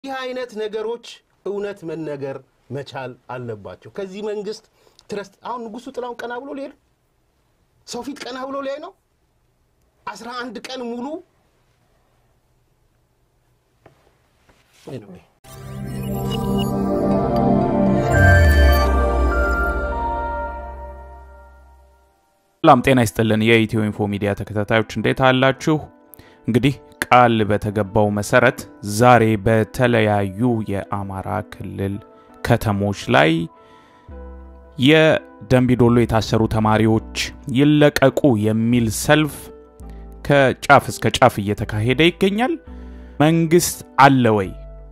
ይህ አይነት ነገሮች እውነት መነገር መቻል አለባቸው። ከዚህ መንግስት ትረስት አሁን ንጉሱ ጥላሁን ቀና ብሎ ሊሄድ ሰው ፊት ቀና ብሎ ሊያይ ነው። አስራ አንድ ቀን ሙሉ Anyway. ሰላም ጤና ይስጥልን። የኢትዮ ኢንፎ ሚዲያ ተከታታዮች እንዴት አላችሁ? እንግዲህ ቃል በተገባው መሰረት ዛሬ በተለያዩ የአማራ ክልል ከተሞች ላይ የደንቢዶሎ የታሰሩ ተማሪዎች ይለቀቁ የሚል ሰልፍ ከጫፍ እስከ ጫፍ እየተካሄደ ይገኛል። መንግስት አለ ወይ?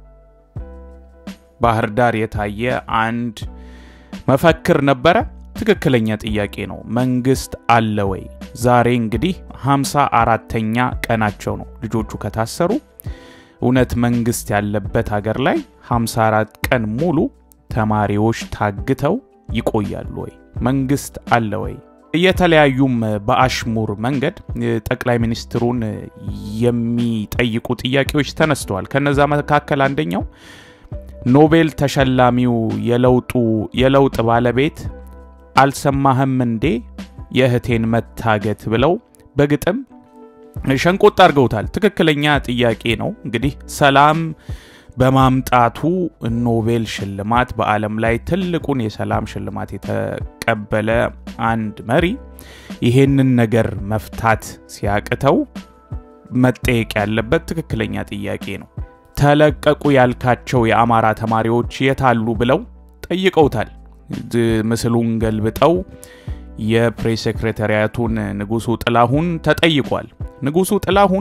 ባህር ዳር የታየ አንድ መፈክር ነበረ። ትክክለኛ ጥያቄ ነው። መንግስት አለ ወይ? ዛሬ እንግዲህ ሃምሳ አራተኛ ቀናቸው ነው ልጆቹ ከታሰሩ። እውነት መንግስት ያለበት ሀገር ላይ 54 ቀን ሙሉ ተማሪዎች ታግተው ይቆያሉ ወይ? መንግስት አለ ወይ? የተለያዩም በአሽሙር መንገድ ጠቅላይ ሚኒስትሩን የሚጠይቁ ጥያቄዎች ተነስተዋል። ከነዛ መካከል አንደኛው ኖቤል ተሸላሚው የለውጡ የለውጥ ባለቤት አልሰማህም እንዴ የእህቴን መታገት ብለው በግጥም ሸንቆጥ አድርገውታል። ትክክለኛ ጥያቄ ነው። እንግዲህ ሰላም በማምጣቱ ኖቤል ሽልማት በዓለም ላይ ትልቁን የሰላም ሽልማት የተቀበለ አንድ መሪ ይሄንን ነገር መፍታት ሲያቅተው መጠየቅ ያለበት ትክክለኛ ጥያቄ ነው። ተለቀቁ ያልካቸው የአማራ ተማሪዎች የታሉ ብለው ጠይቀውታል። ምስሉን ገልብጠው የፕሬስ ሴክሬታሪያቱን ንጉሱ ጥላሁን ተጠይቋል። ንጉሱ ጥላሁን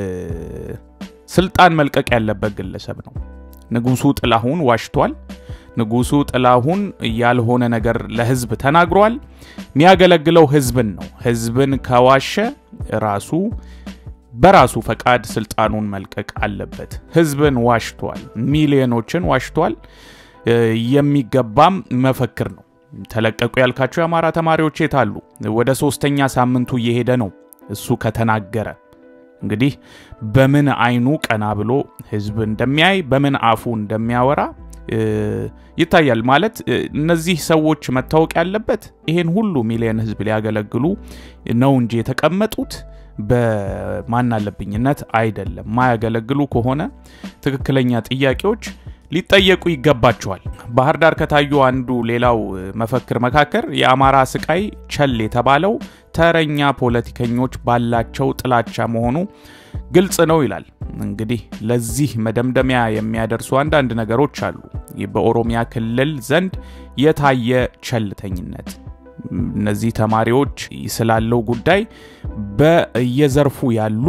ስልጣን መልቀቅ ያለበት ግለሰብ ነው። ንጉሱ ጥላሁን ዋሽቷል። ንጉሱ ጥላሁን ያልሆነ ነገር ለህዝብ ተናግሯል። የሚያገለግለው ህዝብን ነው። ህዝብን ከዋሸ ራሱ በራሱ ፈቃድ ስልጣኑን መልቀቅ አለበት። ህዝብን ዋሽቷል። ሚሊዮኖችን ዋሽቷል። የሚገባም መፈክር ነው። ተለቀቁ ያልካቸው የአማራ ተማሪዎች የታሉ? ወደ ሶስተኛ ሳምንቱ እየሄደ ነው እሱ ከተናገረ። እንግዲህ በምን አይኑ ቀና ብሎ ህዝብ እንደሚያይ በምን አፉ እንደሚያወራ ይታያል። ማለት እነዚህ ሰዎች መታወቅ ያለበት ይሄን ሁሉ ሚሊዮን ህዝብ ሊያገለግሉ ነው እንጂ የተቀመጡት በማናለብኝነት አይደለም። ማያገለግሉ ከሆነ ትክክለኛ ጥያቄዎች ሊጠየቁ ይገባቸዋል። ባህር ዳር ከታዩ አንዱ ሌላው መፈክር መካከል የአማራ ስቃይ ቸል የተባለው ተረኛ ፖለቲከኞች ባላቸው ጥላቻ መሆኑ ግልጽ ነው ይላል። እንግዲህ ለዚህ መደምደሚያ የሚያደርሱ አንዳንድ ነገሮች አሉ። በኦሮሚያ ክልል ዘንድ የታየ ቸልተኝነት እነዚህ ተማሪዎች ስላለው ጉዳይ በየዘርፉ ያሉ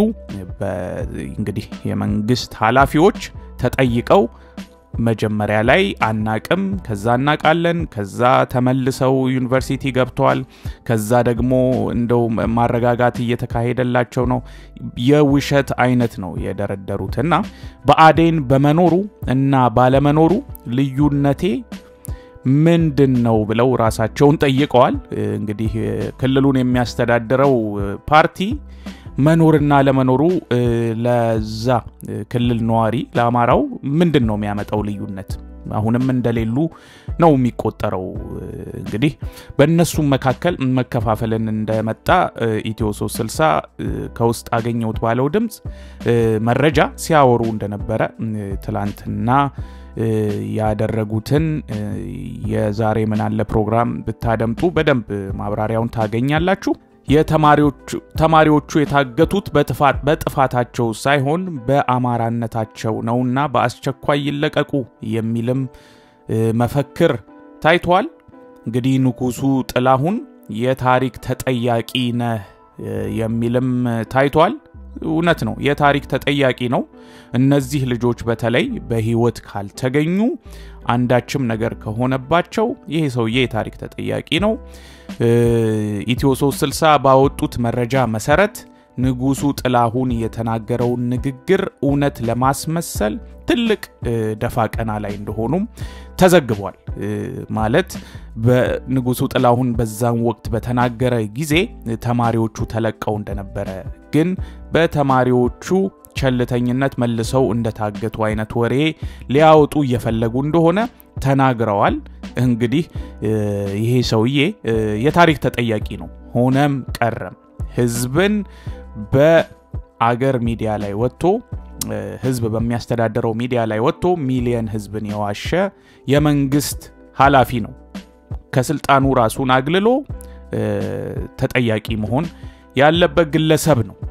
እንግዲህ የመንግስት ኃላፊዎች ተጠይቀው መጀመሪያ ላይ አናቅም፣ ከዛ እናቃለን፣ ከዛ ተመልሰው ዩኒቨርሲቲ ገብተዋል፣ ከዛ ደግሞ እንደው ማረጋጋት እየተካሄደላቸው ነው። የውሸት አይነት ነው የደረደሩት እና በአዴን በመኖሩ እና ባለመኖሩ ልዩነቴ ምንድን ነው ብለው ራሳቸውን ጠይቀዋል። እንግዲህ ክልሉን የሚያስተዳድረው ፓርቲ መኖርና ለመኖሩ ለዛ ክልል ነዋሪ ለአማራው ምንድን ነው የሚያመጣው ልዩነት? አሁንም እንደሌሉ ነው የሚቆጠረው። እንግዲህ በእነሱም መካከል መከፋፈልን እንደመጣ ኢትዮ 360 ከውስጥ አገኘሁት ባለው ድምፅ መረጃ ሲያወሩ እንደነበረ ትላንትና ያደረጉትን የዛሬ ምናለ ፕሮግራም ብታደምጡ በደንብ ማብራሪያውን ታገኛላችሁ። የተማሪዎቹ የታገቱት በጥፋታቸው ሳይሆን በአማራነታቸው ነውና በአስቸኳይ ይለቀቁ የሚልም መፈክር ታይቷል። እንግዲህ ንጉሱ ጥላሁን የታሪክ ተጠያቂ ነህ የሚልም ታይቷል። እውነት ነው፣ የታሪክ ተጠያቂ ነው። እነዚህ ልጆች በተለይ በህይወት ካልተገኙ አንዳችም ነገር ከሆነባቸው ይሄ ሰውዬ የታሪክ ተጠያቂ ነው። ኢትዮ 360 ባወጡት መረጃ መሰረት ንጉሱ ጥላሁን የተናገረውን ንግግር እውነት ለማስመሰል ትልቅ ደፋ ቀና ላይ እንደሆኑም ተዘግቧል። ማለት በንጉሱ ጥላሁን በዛን ወቅት በተናገረ ጊዜ ተማሪዎቹ ተለቀው እንደነበረ ግን በተማሪዎቹ ቸልተኝነት መልሰው እንደታገቱ አይነት ወሬ ሊያወጡ እየፈለጉ እንደሆነ ተናግረዋል። እንግዲህ ይሄ ሰውዬ የታሪክ ተጠያቂ ነው። ሆነም ቀረም ህዝብን በአገር ሚዲያ ላይ ወጥቶ ህዝብ በሚያስተዳድረው ሚዲያ ላይ ወጥቶ ሚሊየን ህዝብን የዋሸ የመንግስት ኃላፊ ነው። ከስልጣኑ ራሱን አግልሎ ተጠያቂ መሆን ያለበት ግለሰብ ነው።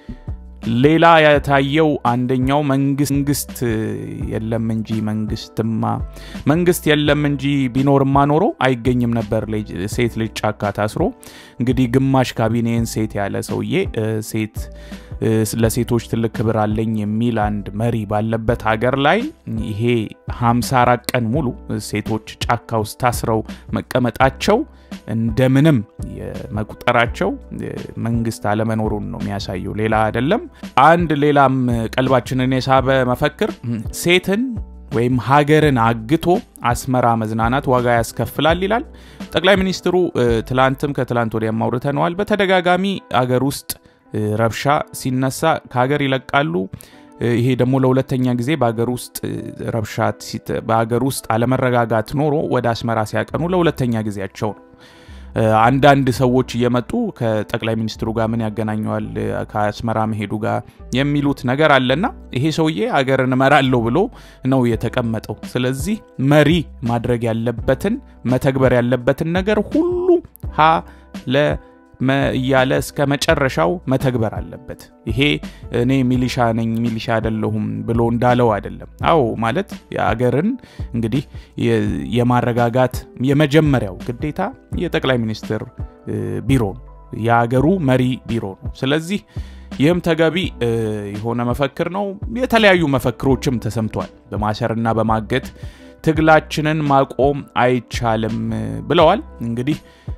ሌላ የታየው አንደኛው መንግስት የለም እንጂ መንግስትማ መንግስት የለም እንጂ ቢኖርማ ኖሮ አይገኝም ነበር ሴት ልጅ ጫካ ታስሮ። እንግዲህ ግማሽ ካቢኔን ሴት ያለ ሰውዬ ሴት ለሴቶች ትልቅ ክብር አለኝ የሚል አንድ መሪ ባለበት ሀገር ላይ ይሄ 54 ቀን ሙሉ ሴቶች ጫካ ውስጥ ታስረው መቀመጣቸው እንደምንም የመቁጠራቸው መንግስት አለመኖሩን ነው የሚያሳየው፣ ሌላ አይደለም። አንድ ሌላም ቀልባችንን የሳበ መፈክር ሴትን ወይም ሀገርን አግቶ አስመራ መዝናናት ዋጋ ያስከፍላል ይላል ጠቅላይ ሚኒስትሩ። ትላንትም ከትላንት ወዲያም አውርተነዋል። በተደጋጋሚ አገር ውስጥ ረብሻ ሲነሳ ከሀገር ይለቃሉ። ይሄ ደግሞ ለሁለተኛ ጊዜ በሀገር ውስጥ ረብሻ በሀገር ውስጥ አለመረጋጋት ኖሮ ወደ አስመራ ሲያቀኑ ለሁለተኛ ጊዜያቸው ነው። አንዳንድ ሰዎች እየመጡ ከጠቅላይ ሚኒስትሩ ጋር ምን ያገናኘዋል ከአስመራ መሄዱ ጋር የሚሉት ነገር አለና ይሄ ሰውዬ አገርን እመራለሁ ብሎ ነው የተቀመጠው። ስለዚህ መሪ ማድረግ ያለበትን መተግበር ያለበትን ነገር ሁሉ ሀ ለ እያለ እስከ መጨረሻው መተግበር አለበት። ይሄ እኔ ሚሊሻ ነኝ ሚሊሻ አይደለሁም ብሎ እንዳለው አይደለም። አዎ ማለት የአገርን እንግዲህ የማረጋጋት የመጀመሪያው ግዴታ የጠቅላይ ሚኒስትር ቢሮ ነው፣ የአገሩ መሪ ቢሮ ነው። ስለዚህ ይህም ተገቢ የሆነ መፈክር ነው። የተለያዩ መፈክሮችም ተሰምቷል። በማሰርና በማገት ትግላችንን ማቆም አይቻልም ብለዋል። እንግዲህ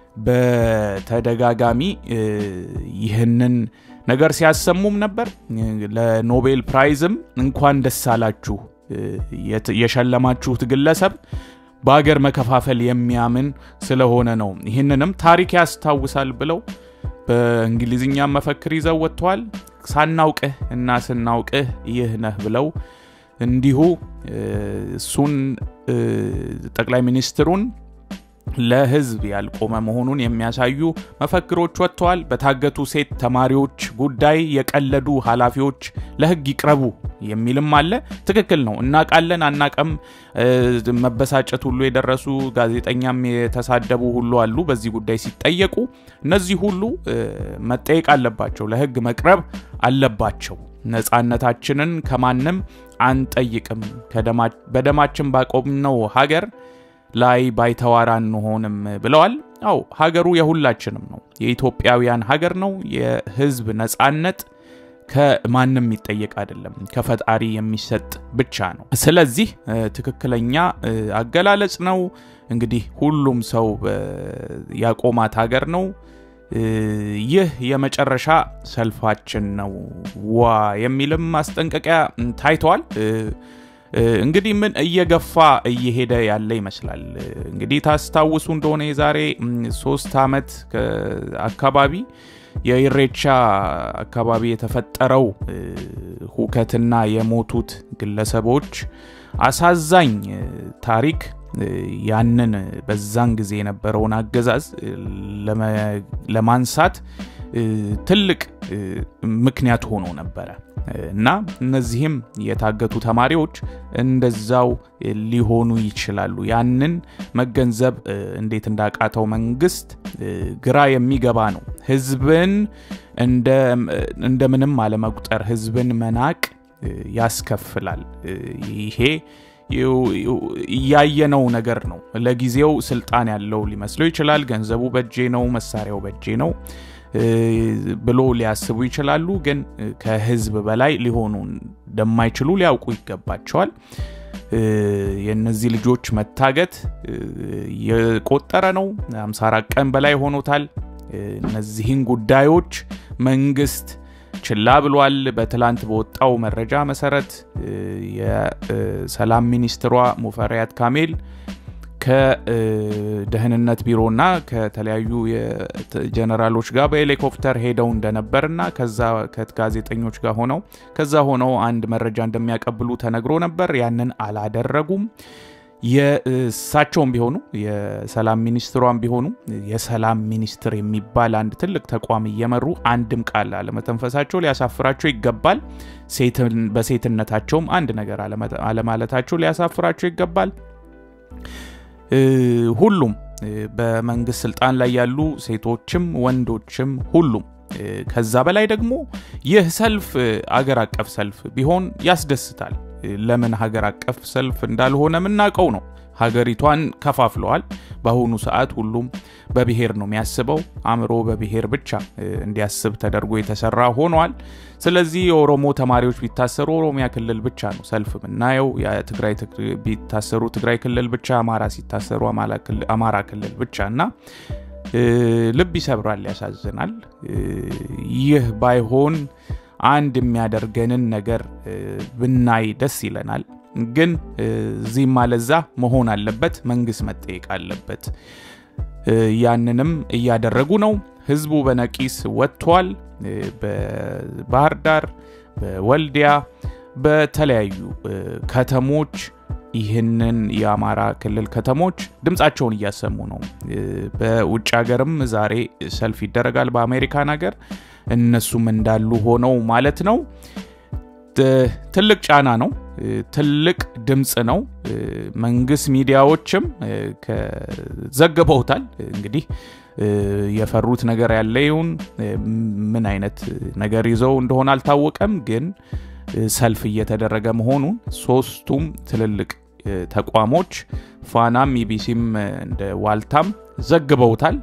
በተደጋጋሚ ይህንን ነገር ሲያሰሙም ነበር። ለኖቤል ፕራይዝም እንኳን ደስ አላችሁ የሸለማችሁት ግለሰብ በአገር መከፋፈል የሚያምን ስለሆነ ነው፣ ይህንንም ታሪክ ያስታውሳል ብለው በእንግሊዝኛ መፈክር ይዘው ወጥተዋል። ሳናውቅህ እና ስናውቅህ ይህ ነህ ብለው እንዲሁ እሱን ጠቅላይ ሚኒስትሩን ለሕዝብ ያልቆመ መሆኑን የሚያሳዩ መፈክሮች ወጥተዋል። በታገቱ ሴት ተማሪዎች ጉዳይ የቀለዱ ኃላፊዎች ለሕግ ይቅረቡ የሚልም አለ። ትክክል ነው። እናቃለን አናቀም መበሳጨት ሁሉ የደረሱ ጋዜጠኛም የተሳደቡ ሁሉ አሉ። በዚህ ጉዳይ ሲጠየቁ እነዚህ ሁሉ መጠየቅ አለባቸው፣ ለሕግ መቅረብ አለባቸው። ነፃነታችንን ከማንም አንጠይቅም። በደማችን ባቆምነው ሀገር ላይ ባይተዋር አንሆንም ብለዋል። አው ሀገሩ የሁላችንም ነው፣ የኢትዮጵያውያን ሀገር ነው። የህዝብ ነጻነት ከማንም የሚጠየቅ አይደለም፣ ከፈጣሪ የሚሰጥ ብቻ ነው። ስለዚህ ትክክለኛ አገላለጽ ነው። እንግዲህ ሁሉም ሰው ያቆማት ሀገር ነው። ይህ የመጨረሻ ሰልፋችን ነው ዋ የሚልም ማስጠንቀቂያ ታይተዋል። እንግዲህ ምን እየገፋ እየሄደ ያለ ይመስላል። እንግዲህ ታስታውሱ እንደሆነ የዛሬ ሶስት ዓመት አካባቢ የኢሬቻ አካባቢ የተፈጠረው ሁከትና የሞቱት ግለሰቦች አሳዛኝ ታሪክ ያንን በዛን ጊዜ የነበረውን አገዛዝ ለማንሳት ትልቅ ምክንያት ሆኖ ነበረ እና እነዚህም የታገቱ ተማሪዎች እንደዛው ሊሆኑ ይችላሉ። ያንን መገንዘብ እንዴት እንዳቃተው መንግስት ግራ የሚገባ ነው። ህዝብን እንደምንም አለመቁጠር፣ ህዝብን መናቅ ያስከፍላል። ይሄ እያየነው ነገር ነው። ለጊዜው ስልጣን ያለው ሊመስለው ይችላል። ገንዘቡ በእጄ ነው፣ መሳሪያው በእጄ ነው ብሎ ሊያስቡ ይችላሉ። ግን ከህዝብ በላይ ሊሆኑ እንደማይችሉ ሊያውቁ ይገባቸዋል። የእነዚህ ልጆች መታገት የቆጠረ ነው። 54 ቀን በላይ ሆኖታል። እነዚህን ጉዳዮች መንግስት ችላ ብሏል። በትላንት በወጣው መረጃ መሰረት የሰላም ሚኒስትሯ ሙፈሪያት ካሜል ከደህንነት ቢሮና ከተለያዩ ጀነራሎች ጋር በሄሊኮፕተር ሄደው እንደነበርና ከዛ ከጋዜጠኞች ጋር ሆነው ከዛ ሆነው አንድ መረጃ እንደሚያቀብሉ ተነግሮ ነበር። ያንን አላደረጉም። የእሳቸውም ቢሆኑ የሰላም ሚኒስትሯም ቢሆኑ የሰላም ሚኒስትር የሚባል አንድ ትልቅ ተቋም እየመሩ አንድም ቃል አለመተንፈሳቸው ሊያሳፍራቸው ይገባል። በሴትነታቸውም አንድ ነገር አለማለታቸው ሊያሳፍራቸው ይገባል። ሁሉም በመንግስት ስልጣን ላይ ያሉ ሴቶችም ወንዶችም ሁሉም ከዛ በላይ ደግሞ ይህ ሰልፍ አገር አቀፍ ሰልፍ ቢሆን ያስደስታል። ለምን ሀገር አቀፍ ሰልፍ እንዳልሆነ የምናውቀው ነው። ሀገሪቷን ከፋፍለዋል። በአሁኑ ሰዓት ሁሉም በብሔር ነው የሚያስበው። አእምሮ በብሔር ብቻ እንዲያስብ ተደርጎ የተሰራ ሆኗል። ስለዚህ የኦሮሞ ተማሪዎች ቢታሰሩ ኦሮሚያ ክልል ብቻ ነው ሰልፍ የምናየው። የትግራይ ቢታሰሩ ትግራይ ክልል ብቻ፣ አማራ ሲታሰሩ አማራ ክልል ብቻ እና ልብ ይሰብራል፣ ያሳዝናል። ይህ ባይሆን አንድ የሚያደርገንን ነገር ብናይ ደስ ይለናል። ግን እዚህም አለዛ መሆን አለበት፣ መንግስት መጠየቅ አለበት። ያንንም እያደረጉ ነው። ህዝቡ በነቂስ ወጥቷል። በባህር ዳር፣ በወልዲያ፣ በተለያዩ ከተሞች ይህንን የአማራ ክልል ከተሞች ድምፃቸውን እያሰሙ ነው። በውጭ ሀገርም ዛሬ ሰልፍ ይደረጋል። በአሜሪካን ሀገር እነሱም እንዳሉ ሆነው ማለት ነው። ትልቅ ጫና ነው። ትልቅ ድምፅ ነው። መንግስት ሚዲያዎችም ዘግበውታል። እንግዲህ የፈሩት ነገር ያለ ይሁን ምን አይነት ነገር ይዘው እንደሆነ አልታወቀም። ግን ሰልፍ እየተደረገ መሆኑን ሶስቱም ትልልቅ ተቋሞች ፋናም፣ ኢቢሲም እንደ ዋልታም ዘግበውታል።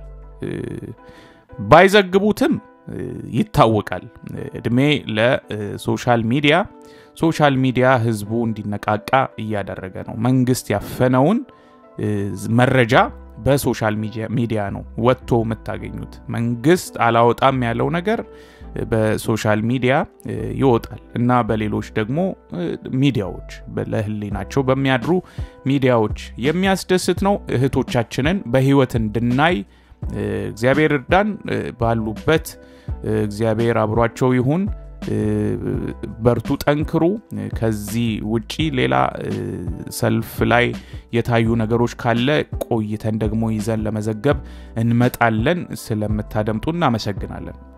ባይዘግቡትም ይታወቃል። እድሜ ለሶሻል ሚዲያ። ሶሻል ሚዲያ ህዝቡ እንዲነቃቃ እያደረገ ነው። መንግስት ያፈነውን መረጃ በሶሻል ሚዲያ ነው ወጥቶ የምታገኙት። መንግስት አላወጣም ያለው ነገር በሶሻል ሚዲያ ይወጣል እና በሌሎች ደግሞ ሚዲያዎች ለህሊናቸው በሚያድሩ ሚዲያዎች የሚያስደስት ነው። እህቶቻችንን በህይወት እንድናይ እግዚአብሔር እርዳን። ባሉበት እግዚአብሔር አብሯቸው ይሁን። በርቱ፣ ጠንክሩ። ከዚህ ውጪ ሌላ ሰልፍ ላይ የታዩ ነገሮች ካለ ቆይተን ደግሞ ይዘን ለመዘገብ እንመጣለን። ስለምታደምጡ እናመሰግናለን።